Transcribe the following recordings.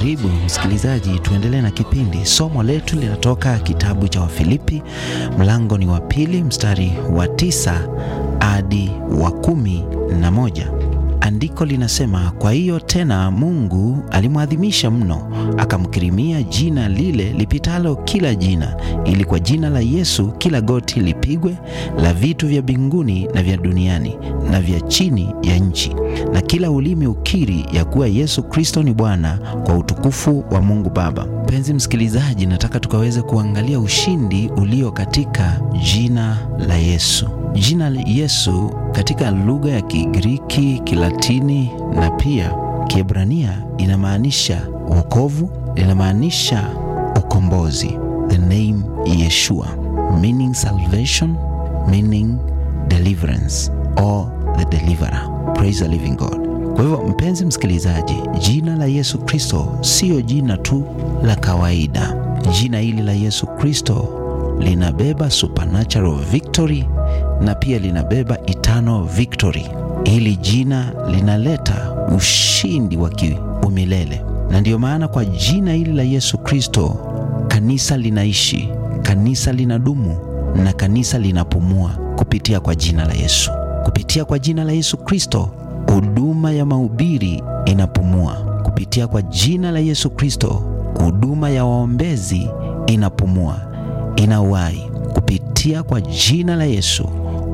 Karibu msikilizaji, tuendelee na kipindi. Somo letu linatoka kitabu cha Wafilipi, mlango ni wa pili mstari wa tisa hadi wa kumi na moja. Andiko linasema, kwa hiyo tena Mungu alimwadhimisha mno, akamkirimia jina lile lipitalo kila jina, ili kwa jina la Yesu kila goti lipigwe, la vitu vya mbinguni na vya duniani na vya chini ya nchi, na kila ulimi ukiri ya kuwa Yesu Kristo ni Bwana, kwa utukufu wa Mungu Baba. Mpenzi msikilizaji, nataka tukaweze kuangalia ushindi ulio katika jina la Yesu. Jina la Yesu katika lugha ya Kigiriki, Kilatini na pia Kiebrania inamaanisha wokovu, linamaanisha ukombozi. The name Yeshua meaning salvation, meaning deliverance or the deliverer. Praise the living God. Kwa hivyo mpenzi msikilizaji, jina la Yesu Kristo siyo jina tu la kawaida. Jina hili la Yesu Kristo linabeba supernatural victory na pia linabeba eternal victory. Hili jina linaleta ushindi wa kiumilele, na ndiyo maana kwa jina hili la Yesu Kristo kanisa linaishi, kanisa linadumu na kanisa linapumua kupitia kwa jina la Yesu. Kupitia kwa jina la Yesu Kristo huduma ya mahubiri inapumua. Kupitia kwa jina la Yesu Kristo huduma ya waombezi inapumua, ina uhai. Kupitia kwa jina la Yesu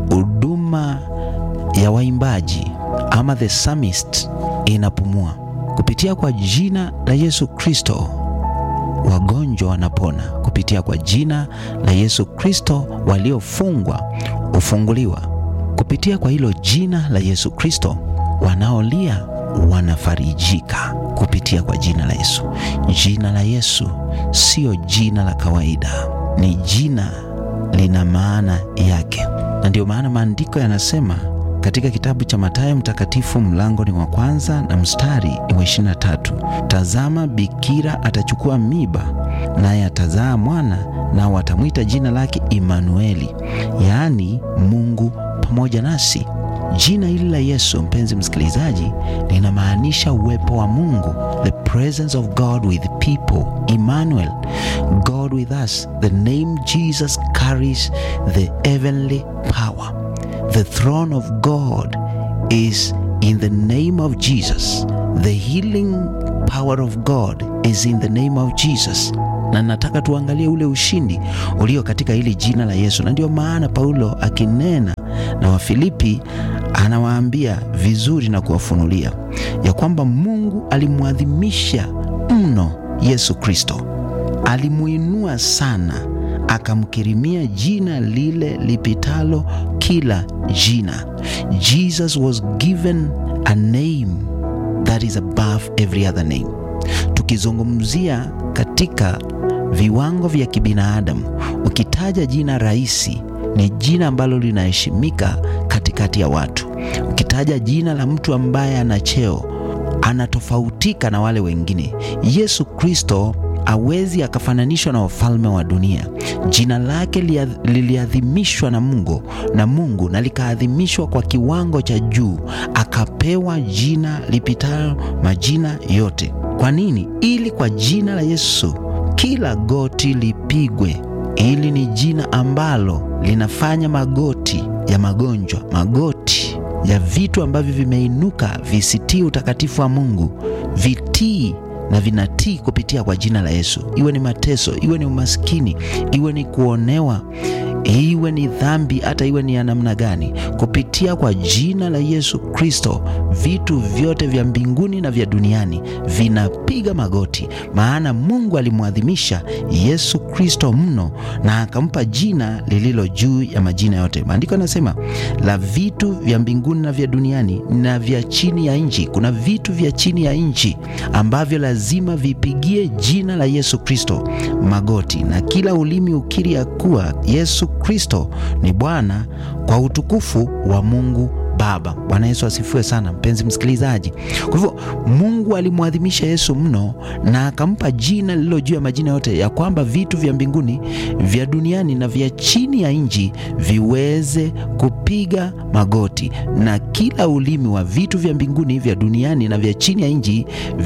huduma ya waimbaji ama the psalmist inapumua. Kupitia kwa jina la Yesu Kristo wagonjwa wanapona. Kupitia kwa jina la Yesu Kristo waliofungwa hufunguliwa. Kupitia kwa hilo jina la Yesu Kristo wanaolia wanafarijika. Kupitia kwa jina la Yesu. Jina la Yesu siyo jina la kawaida, ni jina lina maana yake, na ndiyo maana maandiko yanasema katika kitabu cha Mathayo Mtakatifu mlango ni wa kwanza na mstari ni wa 23, tazama bikira atachukua miba, naye atazaa mwana, nao watamwita jina lake Imanueli, yaani Mungu pamoja nasi. Jina hili la Yesu, mpenzi msikilizaji, linamaanisha uwepo wa Mungu, the presence of God with people, Emmanuel, God with us. The name Jesus carries the heavenly power. The throne of God is in the name of Jesus. The healing power of God is in the name of Jesus. Na nataka tuangalie ule ushindi ulio katika hili jina la Yesu, na ndio maana Paulo akinena na Wafilipi anawaambia vizuri na kuwafunulia ya kwamba Mungu alimwadhimisha mno Yesu Kristo, alimuinua sana, akamkirimia jina lile lipitalo kila jina. Jesus was given a name that is above every other name. Tukizungumzia katika viwango vya kibinadamu, ukitaja jina rahisi ni jina ambalo linaheshimika katikati ya watu. Ukitaja jina la mtu ambaye ana cheo, anatofautika na wale wengine. Yesu Kristo hawezi akafananishwa na wafalme wa dunia. Jina lake liliadhimishwa na Mungu na Mungu na likaadhimishwa kwa kiwango cha juu, akapewa jina lipitalo majina yote. Kwa nini? Ili kwa jina la Yesu kila goti lipigwe. Hili ni jina ambalo linafanya magoti ya magonjwa, magoti ya vitu ambavyo vimeinuka visitii utakatifu wa Mungu vitii na vinatii kupitia kwa jina la Yesu. Iwe ni mateso, iwe ni umaskini, iwe ni kuonewa, iwe ni dhambi, hata iwe ni ya namna gani, kupitia kwa jina la Yesu Kristo, vitu vyote vya mbinguni na vya duniani vinapiga magoti, maana Mungu alimwadhimisha Yesu Kristo mno na akampa jina lililo juu ya majina yote. Maandiko yanasema la vitu vya mbinguni na vya duniani na vya chini ya nchi. Kuna vitu vya chini ya nchi ambavyo lazima vipigie jina la Yesu Kristo magoti, na kila ulimi ukiri ya kuwa Yesu Kristo ni Bwana kwa utukufu wa Mungu Baba. Bwana Yesu asifiwe sana, mpenzi msikilizaji. Kwa hivyo Mungu alimwadhimisha Yesu mno na akampa jina lililo juu ya majina yote, ya kwamba vitu vya mbinguni, vya duniani na vya chini ya nchi viweze kupiga magoti, na kila ulimi wa vitu vya mbinguni, vya duniani na vya chini ya nchi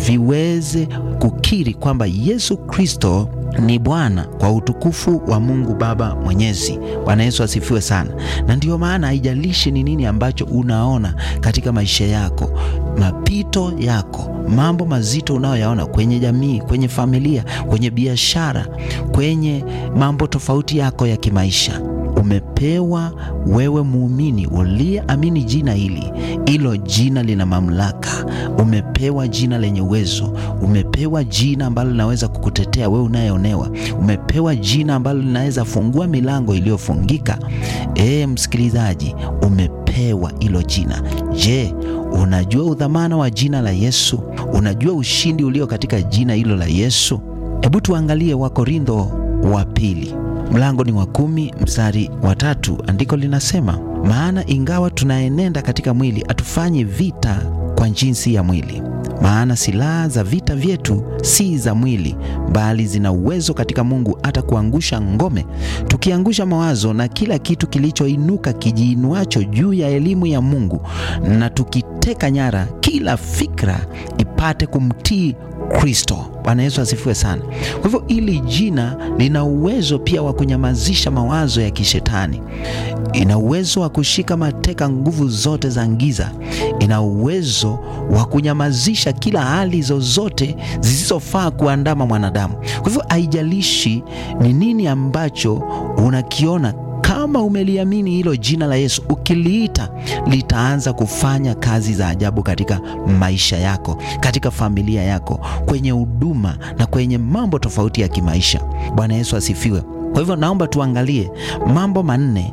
viweze kukiri kwamba Yesu Kristo ni Bwana kwa utukufu wa Mungu Baba Mwenyezi. Bwana Yesu asifiwe sana. Na ndiyo maana haijalishi ni nini ambacho unaona katika maisha yako, mapito yako, mambo mazito unayoyaona kwenye jamii, kwenye familia, kwenye biashara, kwenye mambo tofauti yako ya kimaisha umepewa wewe muumini uliyeamini jina hili. Hilo jina lina mamlaka. Umepewa jina lenye uwezo. Umepewa jina ambalo linaweza kukutetea wewe unayeonewa. Umepewa jina ambalo linaweza fungua milango iliyofungika. Ee msikilizaji, umepewa hilo jina. Je, unajua udhamana wa jina la Yesu? Unajua ushindi ulio katika jina hilo la Yesu? Hebu tuangalie Wakorintho wa pili mlango ni wa kumi mstari wa tatu. Andiko linasema, maana ingawa tunaenenda katika mwili, hatufanyi vita kwa jinsi ya mwili. Maana silaha za vita vyetu si za mwili, bali zina uwezo katika Mungu hata kuangusha ngome, tukiangusha mawazo na kila kitu kilichoinuka kijiinuacho juu ya elimu ya Mungu, na tukiteka nyara kila fikra ipate kumtii Kristo. Bwana Yesu asifiwe sana. Kwa hivyo hili jina lina uwezo pia wa kunyamazisha mawazo ya kishetani, ina uwezo wa kushika mateka nguvu zote za giza, ina uwezo wa kunyamazisha kila hali zozote zisizofaa kuandama mwanadamu. Kwa hivyo haijalishi ni nini ambacho unakiona kama umeliamini hilo jina la Yesu, ukiliita litaanza kufanya kazi za ajabu katika maisha yako, katika familia yako, kwenye huduma na kwenye mambo tofauti ya kimaisha. Bwana Yesu asifiwe. Kwa hivyo naomba tuangalie mambo manne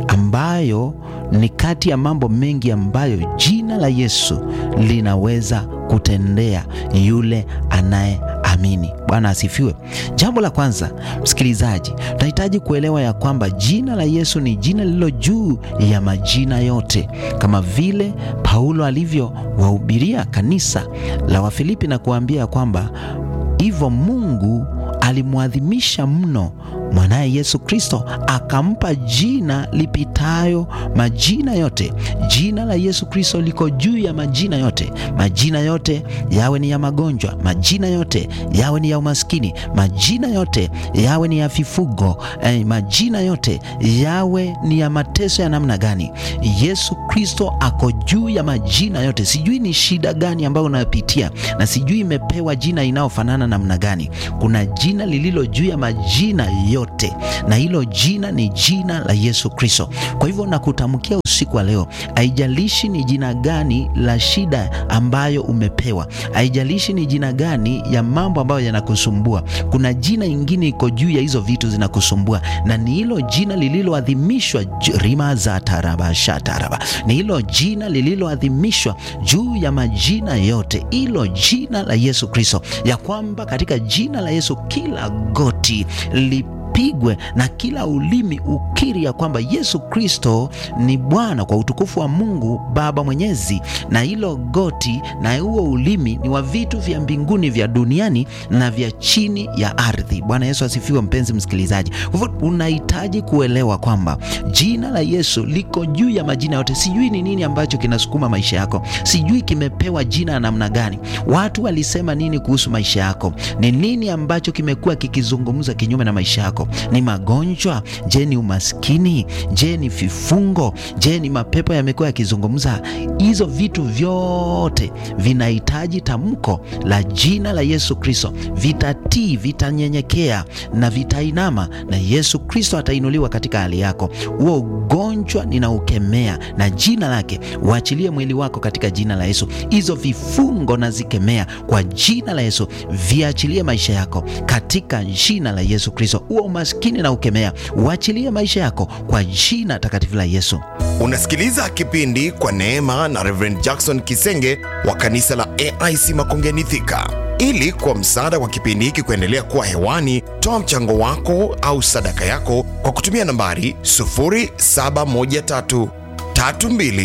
ambayo ni kati ya mambo mengi ambayo jina la Yesu linaweza kutendea yule anaye amini. Bwana asifiwe. Jambo la kwanza, msikilizaji, tunahitaji kuelewa ya kwamba jina la Yesu ni jina lililo juu ya majina yote, kama vile Paulo alivyowahubiria kanisa la Wafilipi na kuambia kwamba hivyo Mungu alimwadhimisha mno mwanaye Yesu Kristo akampa jina lipitayo majina yote. Jina la Yesu Kristo liko juu ya majina yote. Majina yote yawe ni ya magonjwa, majina yote yawe ni ya umaskini, majina yote yawe ni ya vifugo, eh, majina yote yawe ni ya mateso ya namna gani, Yesu Kristo ako juu ya majina yote. Sijui ni shida gani ambayo unayopitia na sijui imepewa jina inayofanana namna gani. Kuna jina lililo juu ya majina yote na hilo jina ni jina la Yesu Kristo. Kwa hivyo nakutamkia usiku wa leo, haijalishi ni jina gani la shida ambayo umepewa, haijalishi ni jina gani ya mambo ambayo yanakusumbua, kuna jina ingine iko juu ya hizo vitu zinakusumbua, na ni hilo jina lililoadhimishwa rima za taraba shataraba, ni hilo jina lililoadhimishwa juu ya majina yote, hilo jina la Yesu Kristo, ya kwamba katika jina la Yesu kila goti li pigwe na kila ulimi ukiri ya kwamba Yesu Kristo ni Bwana kwa utukufu wa Mungu Baba Mwenyezi, na hilo goti na huo ulimi ni wa vitu vya mbinguni vya duniani na vya chini ya ardhi. Bwana Yesu asifiwe, mpenzi msikilizaji. Kwa hivyo unahitaji kuelewa kwamba jina la Yesu liko juu ya majina yote. Sijui ni nini ambacho kinasukuma maisha yako, sijui kimepewa jina ya namna gani, watu walisema nini kuhusu maisha yako, ni nini ambacho kimekuwa kikizungumza kinyume na maisha yako ni magonjwa? Je, ni umaskini? Je, ni vifungo? Je, ni mapepo yamekuwa yakizungumza? Hizo vitu vyote vinahitaji tamko la jina la Yesu Kristo. Vitatii, vitanyenyekea na vitainama, na Yesu Kristo atainuliwa katika hali yako. Huo ugonjwa ninaukemea na jina lake, uachilie mwili wako katika jina la Yesu. Hizo vifungo nazikemea kwa jina la Yesu, viachilie maisha yako katika jina la Yesu Kristo. Huo umaskini na ukemea, uachilie maisha yako kwa jina takatifu la Yesu. Unasikiliza kipindi kwa neema na Reverend Jackson Kisenge wa kanisa la AIC Makongeni Thika. Ili kwa msaada wa kipindi hiki kuendelea kuwa hewani, toa mchango wako au sadaka yako kwa kutumia nambari 0713 32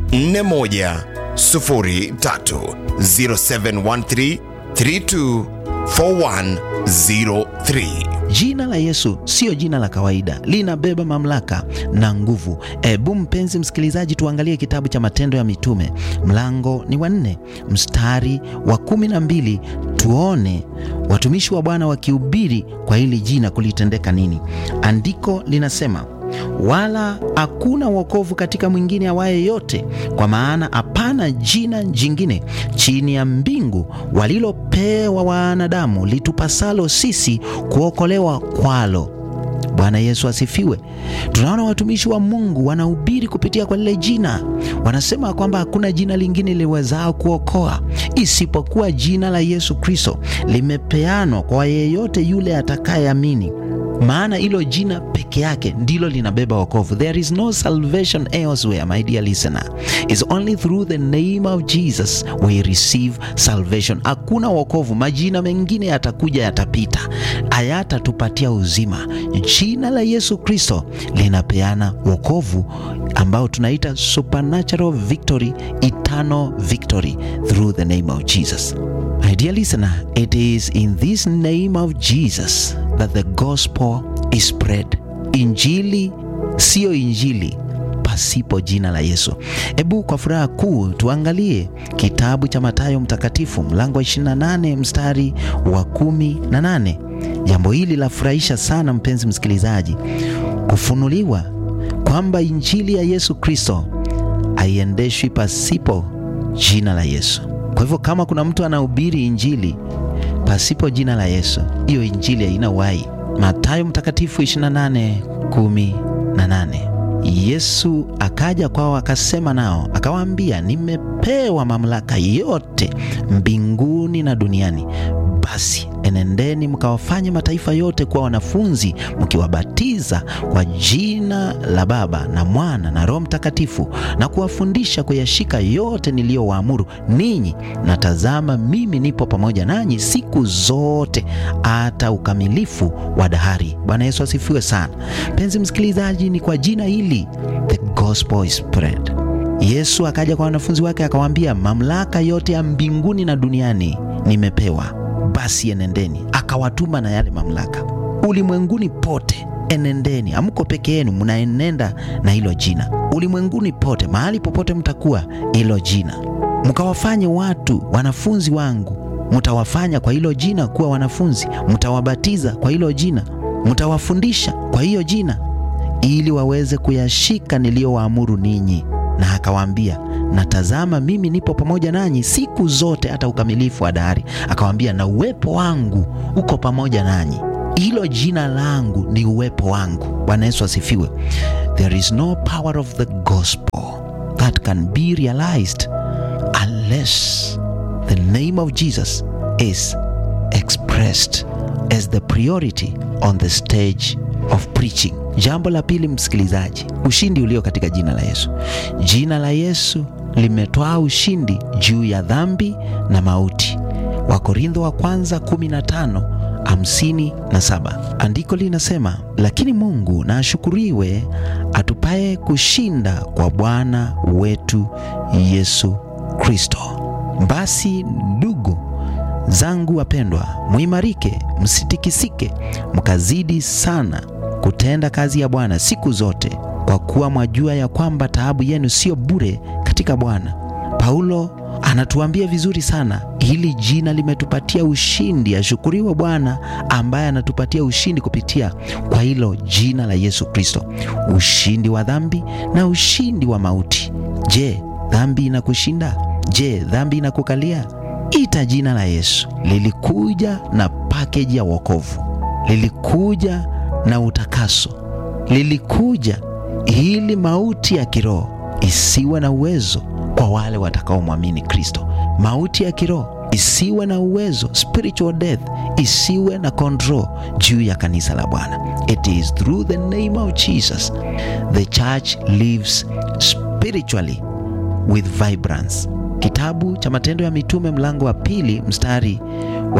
4103 0713 324103. Jina la Yesu siyo jina la kawaida, linabeba mamlaka na nguvu. Ebu mpenzi msikilizaji, tuangalie kitabu cha Matendo ya Mitume, mlango ni wa nne mstari wa kumi na mbili tuone watumishi wa Bwana wakihubiri kwa hili jina kulitendeka nini. Andiko linasema wala hakuna wokovu katika mwingine awaye yote, kwa maana hapana jina jingine chini ya mbingu walilopewa wanadamu litupasalo sisi kuokolewa kwalo. Bwana Yesu asifiwe. Tunaona watumishi wa Mungu wanahubiri kupitia kwa lile jina, wanasema kwamba hakuna jina lingine liwezao kuokoa isipokuwa jina la Yesu Kristo, limepeanwa kwa yeyote yule atakayeamini maana hilo jina peke yake ndilo linabeba wokovu. There is no salvation elsewhere, my dear listener. It's only through the name of Jesus we receive salvation. Hakuna wokovu, majina mengine yatakuja, yatapita, hayatatupatia uzima. Jina la Yesu Kristo linapeana wokovu ambao tunaita supernatural victory, eternal victory through the name of Jesus. My dear listener, it is in this name of Jesus that the gospel is spread. Injili siyo injili pasipo jina la Yesu. Hebu kwa furaha kuu tuangalie kitabu cha Mathayo Mtakatifu mlango wa 28 mstari wa kumi na nane. Jambo hili lafurahisha sana mpenzi msikilizaji, kufunuliwa kwamba injili ya Yesu Kristo haiendeshwi pasipo jina la Yesu. Kwa hivyo kama kuna mtu anahubiri injili pasipo jina la Yesu, hiyo injili haina uhai. Mathayo Mtakatifu 28:18. Yesu akaja kwao akasema nao akawaambia, nimepewa mamlaka yote mbinguni na duniani. Basi enendeni mkawafanye mataifa yote kuwa wanafunzi, mkiwabatiza kwa jina la Baba na Mwana na Roho Mtakatifu, na kuwafundisha kuyashika yote niliyowaamuru ninyi, na tazama, mimi nipo pamoja nanyi siku zote hata ukamilifu wa dahari. Bwana Yesu asifiwe sana. Mpenzi msikilizaji, ni kwa jina hili the gospel is spread. Yesu akaja kwa wanafunzi wake akawaambia, mamlaka yote ya mbinguni na duniani nimepewa basi enendeni. Akawatuma na yale mamlaka ulimwenguni pote, enendeni. Hamko peke yenu, mnaenenda na hilo jina ulimwenguni pote, mahali popote mtakuwa, hilo jina mkawafanye watu wanafunzi wangu. Mtawafanya kwa hilo jina kuwa wanafunzi, mtawabatiza kwa hilo jina, mtawafundisha kwa hiyo jina, ili waweze kuyashika niliyowaamuru ninyi. Na akawaambia na tazama, mimi nipo pamoja nanyi siku zote hata ukamilifu wa dahari. Akawaambia, na uwepo wangu uko pamoja nanyi. Hilo jina langu ni uwepo wangu. Bwana Yesu asifiwe. There is no power of the gospel that can be realized unless the name of Jesus is expressed as the priority on the stage of preaching. Jambo la pili, msikilizaji, ushindi ulio katika jina la Yesu. Jina la Yesu limetwaa ushindi juu ya dhambi na mauti. Wakorintho wa kwanza 15 hamsini na saba. Andiko linasema, lakini Mungu na ashukuriwe atupaye kushinda kwa Bwana wetu Yesu Kristo. Basi ndugu zangu wapendwa, muimarike, msitikisike, mkazidi sana kutenda kazi ya Bwana siku zote, kwa kuwa mwajua ya kwamba taabu yenu sio bure katika Bwana. Paulo anatuambia vizuri sana, hili jina limetupatia ushindi. Ashukuriwe Bwana ambaye anatupatia ushindi kupitia kwa hilo jina la Yesu Kristo, ushindi wa dhambi na ushindi wa mauti. Je, dhambi inakushinda? Je, dhambi inakukalia? Ita jina la Yesu. Lilikuja na pakeji ya wokovu, lilikuja na utakaso, lilikuja ili mauti ya kiroho isiwe na uwezo kwa wale watakaomwamini Kristo. Mauti ya kiroho isiwe na uwezo, spiritual death isiwe na control juu ya kanisa la Bwana. It is through the name of Jesus the church lives spiritually with vibrance. Kitabu cha Matendo ya Mitume mlango wa pili mstari wa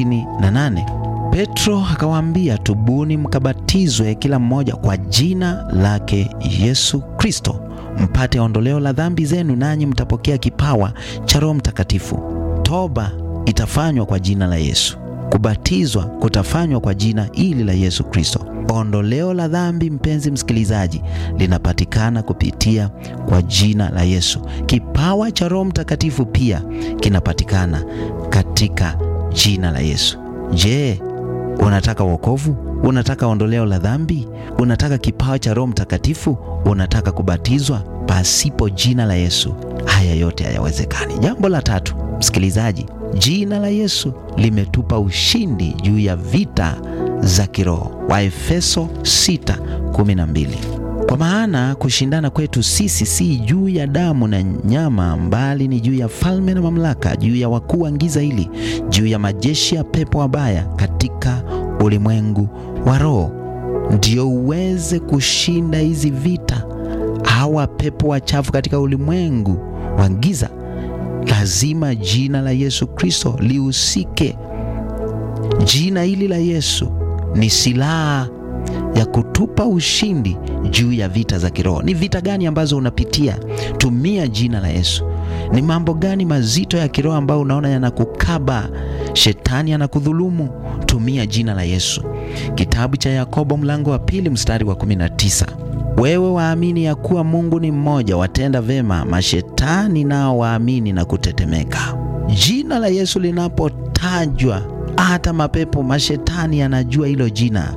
38. Petro akawaambia, tubuni mkabatizwe kila mmoja kwa jina lake Yesu Kristo mpate ondoleo la dhambi zenu, nanyi mtapokea kipawa cha Roho Mtakatifu. Toba itafanywa kwa jina la Yesu. Kubatizwa kutafanywa kwa jina hili la Yesu Kristo. Ondoleo la dhambi, mpenzi msikilizaji, linapatikana kupitia kwa jina la Yesu. Kipawa cha Roho Mtakatifu pia kinapatikana katika jina la Yesu. Je, unataka wokovu? Unataka ondoleo la dhambi? Unataka kipawa cha Roho Mtakatifu? Unataka kubatizwa? Pasipo jina la Yesu haya yote hayawezekani. Jambo la tatu, msikilizaji, jina la Yesu limetupa ushindi juu ya vita za kiroho. Waefeso 6:12. Kwa maana kushindana kwetu sisi si juu ya damu na nyama, mbali ni juu ya falme na mamlaka, juu ya wakuu wa giza hili, juu ya majeshi ya pepo wabaya katika ulimwengu wa roho. Ndio uweze kushinda hizi vita, hawa pepo wachafu katika ulimwengu wa giza, lazima jina la Yesu Kristo lihusike. Jina hili la Yesu ni silaha ya kutupa ushindi juu ya vita za kiroho. Ni vita gani ambazo unapitia? Tumia jina la Yesu. Ni mambo gani mazito ya kiroho ambayo unaona yanakukaba, shetani anakudhulumu? Tumia jina la Yesu. Kitabu cha Yakobo mlango wa pili mstari wa 19, wewe waamini ya kuwa Mungu ni mmoja, watenda vema, mashetani nao waamini na kutetemeka. Jina la Yesu linapotajwa, hata mapepo, mashetani yanajua hilo jina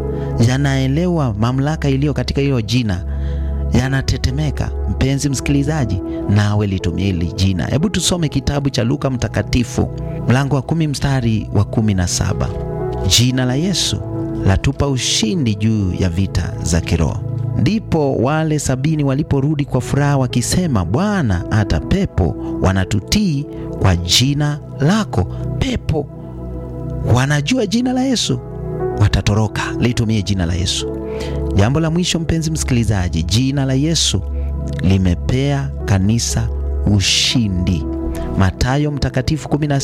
yanaelewa mamlaka iliyo katika hilo jina, yanatetemeka. Mpenzi msikilizaji, nawe litumia hili jina. Hebu tusome kitabu cha Luka Mtakatifu mlango wa kumi mstari wa kumi na saba. Jina la Yesu latupa ushindi juu ya vita za kiroho. Ndipo wale sabini waliporudi kwa furaha wakisema, Bwana, hata pepo wanatutii kwa jina lako. Pepo wanajua jina la Yesu watatoroka. Litumie jina la Yesu. Jambo la mwisho, mpenzi msikilizaji, jina la Yesu limepea kanisa ushindi. Mathayo Mtakatifu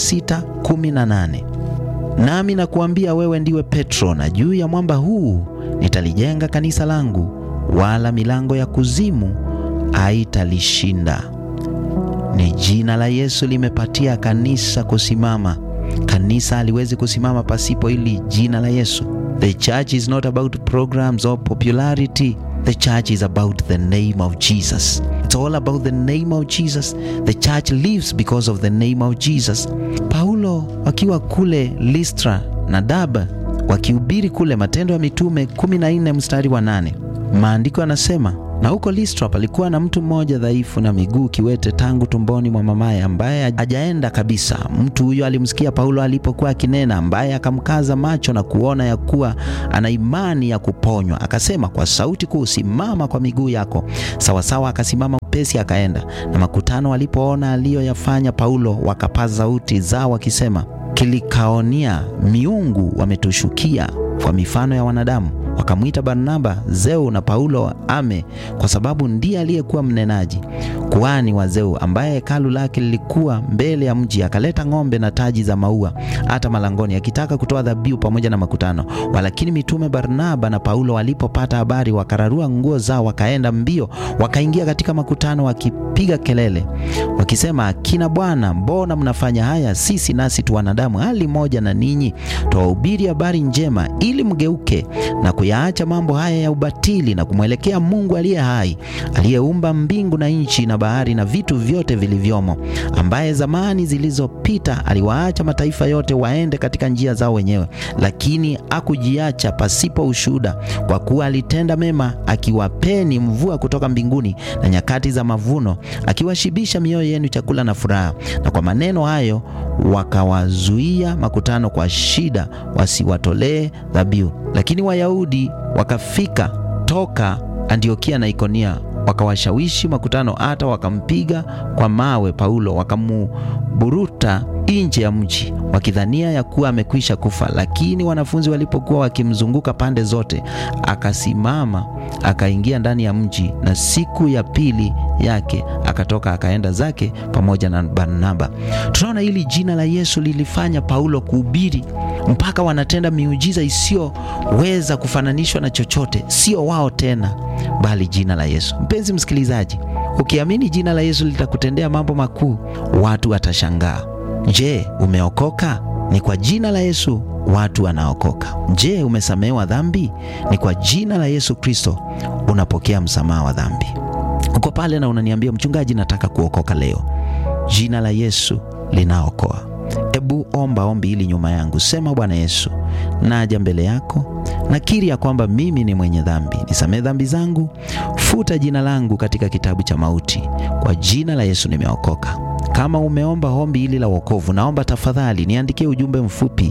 16:18, nami nakuambia wewe ndiwe Petro, na juu ya mwamba huu nitalijenga kanisa langu, wala milango ya kuzimu haitalishinda. Ni jina la Yesu limepatia kanisa kusimama. Kanisa haliwezi kusimama pasipo hili jina la Yesu. The church is not about programs or popularity. The church is about the name of Jesus. It's all about the name of Jesus. The church lives because of the name of Jesus. Paulo wakiwa kule Listra na Derbe wakihubiri kule, Matendo ya Mitume 14 mstari wa 8, maandiko yanasema na huko Listra palikuwa na mtu mmoja dhaifu na miguu kiwete tangu tumboni mwa mamaye, ambaye hajaenda kabisa. Mtu huyo alimsikia Paulo alipokuwa akinena, ambaye akamkaza macho na kuona ya kuwa ana imani ya kuponywa, akasema kwa sauti kuu, simama kwa miguu yako. Sawasawa, akasimama upesi, akaenda. Na makutano walipoona aliyoyafanya Paulo, wakapaza sauti zao wakisema, kilikaonia miungu wametushukia kwa mifano ya wanadamu wakamwita Barnaba Zeu na Paulo Ame, kwa sababu ndiye aliyekuwa mnenaji. Kuhani wa Zeu, ambaye hekalu lake lilikuwa mbele ya mji, akaleta ng'ombe na taji za maua hata malangoni, akitaka kutoa dhabihu pamoja na makutano. Walakini mitume Barnaba na Paulo walipopata habari, wakararua nguo zao, wakaenda mbio, wakaingia katika makutano, wakipiga kelele, wakisema, akina Bwana, mbona mnafanya haya? Sisi nasi tu wanadamu hali moja na ninyi. Twawahubiri habari njema, ili mgeuke na kuyaacha mambo haya ya ubatili na kumwelekea Mungu aliye hai, aliyeumba mbingu na nchi na bahari na vitu vyote vilivyomo, ambaye zamani zilizopita aliwaacha mataifa yote waende katika njia zao wenyewe, lakini hakujiacha pasipo ushuhuda, kwa kuwa alitenda mema, akiwapeni mvua kutoka mbinguni na nyakati za mavuno, akiwashibisha mioyo yenu chakula na furaha. Na kwa maneno hayo wakawazuia makutano kwa shida, wasiwatolee dhabihu. Lakini Wayahudi wakafika toka Antiokia na Ikonia, wakawashawishi makutano, hata wakampiga kwa mawe Paulo, wakamuburuta nje ya mji wakidhania ya kuwa amekwisha kufa, lakini wanafunzi walipokuwa wakimzunguka pande zote, akasimama akaingia ndani ya mji, na siku ya pili yake akatoka akaenda zake pamoja na Barnaba. Tunaona hili jina la Yesu lilifanya Paulo kuhubiri mpaka wanatenda miujiza isiyoweza kufananishwa na chochote, sio wao tena, bali jina la Yesu. Mpenzi msikilizaji, ukiamini jina la Yesu litakutendea mambo makuu, watu watashangaa. Je, umeokoka? Ni kwa jina la Yesu watu wanaokoka. Je, umesamehewa dhambi? Ni kwa jina la Yesu Kristo unapokea msamaha wa dhambi. Uko pale na unaniambia mchungaji, nataka kuokoka leo. Jina la Yesu linaokoa. Ebu omba ombi hili nyuma yangu, sema: Bwana Yesu, naja mbele yako, nakiri ya kwamba mimi ni mwenye dhambi, nisamehe dhambi zangu, futa jina langu katika kitabu cha mauti. Kwa jina la Yesu nimeokoka. Kama umeomba ombi hili la wokovu, naomba tafadhali niandikie ujumbe mfupi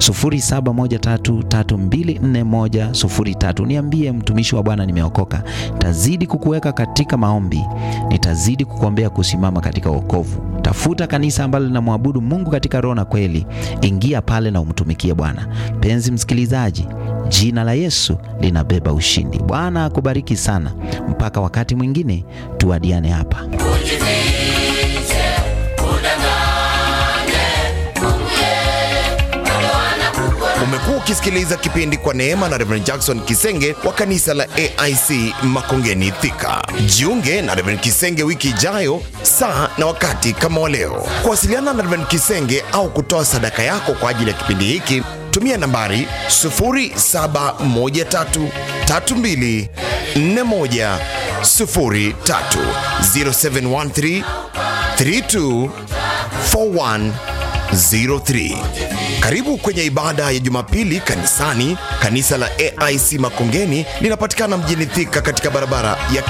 0713324103. Niambie, mtumishi wa Bwana, nimeokoka. Tazidi kukuweka katika maombi, nitazidi kukuombea kusimama katika wokovu. Tafuta kanisa ambalo linamwabudu Mungu katika roho na kweli, ingia pale na umtumikie Bwana. Mpenzi msikilizaji, jina la Yesu linabeba ushindi. Bwana akubariki sana. Mpaka wakati mwingine, tuadiane hapa. Umekuwa ukisikiliza kipindi kwa neema na Reverend Jackson Kisenge wa kanisa la AIC Makongeni Thika. Jiunge na Reverend Kisenge wiki ijayo saa na wakati kama wa leo. Kuwasiliana na Reverend Kisenge au kutoa sadaka yako kwa ajili ya kipindi hiki, tumia nambari 0713324103 0713 32 4103. Karibu kwenye ibada ya Jumapili kanisani. Kanisa la AIC Makongeni linapatikana mjini Thika katika barabara ya